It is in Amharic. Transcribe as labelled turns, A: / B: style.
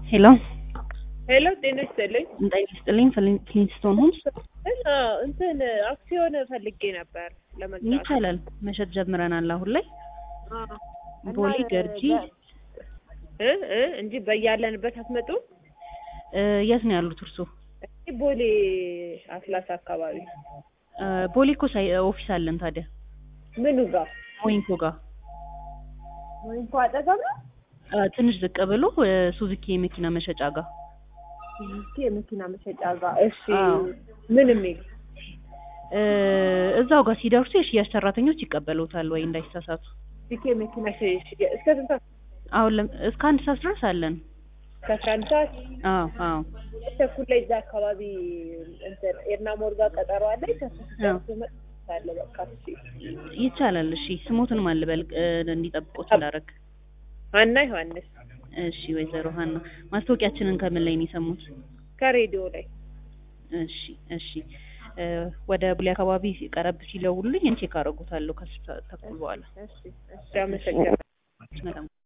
A: ሄሎ
B: ሄሎ ጤና ይስጥልኝ።
A: ጤና ይስጥልኝ። ፍሊን- ፍሊንስቶን ሆምስ
B: እና እንትን አክሲዮን ፈልጌ ነበር ለመግዛት።
A: ይቻላል። መሸጥ ጀምረናል አሁን ላይ
B: አዎ። እና
A: ቦሌ ገርጂ
B: እ እ እንጂ በያለንበት አትመጡ?
A: እ፣ የት ነው ያሉት እርሶ?
B: እዚህ ቦሌ አትላስ አካባቢ
A: እ፣ ቦሌ እኮ ሳይ ኦፊስ አለን ታዲያ
B: ምኑ ጋር
A: ሞይንኮ ጋር
B: ወይ እንኳ አጠገብ ነው?
A: እ፣ ትንሽ ዝቅ ብሎ እ፣ ሱዙኪ የመኪና መሸጫ ጋር
B: እስኪ የመኪና መሸጫ ጋር። እሺ
A: አዎ።
B: ምን የሚል
A: እ፣ እዛው ጋር ሲደርሱ የሽያጭ ሰራተኞች ይቀበሉታል ወይ እንዳይሳሳቱ።
B: እስኪ የመኪና ሽ- ሽ- እስከ ስንት ሰዓት?
A: አሁን ለም- እስከ አንድ ሰዓት ድረስ አለን።
B: ከአስራ አንድ ሰዓት
A: አዎ አዎ
B: ተኩል ላይ እዛ አካባቢ እንትን ኤርና ሞርጋ ቀጠሮ አለ።
A: አዎ።
B: አለ በቃ እሺ።
A: ይቻላል። እሺ ስሞትን ማን ልበል እ፣ እንዲጠብቁት እንዳረግ
B: ሀና ዮሐንስ
A: እሺ ወይዘሮ ሀና ማስታወቂያችንን ከምን ላይ ነው የሰሙት?
B: ከሬዲዮ ላይ
A: እሺ እሺ እ፣ ወደ ቡሌ አካባቢ ቀረብ ሲደውሉልኝ ቼክ አደርጉታለሁ ከስልሳ ተኩል በኋላ
B: እሺ እሺ አመሰግናለሁ።
A: በጣም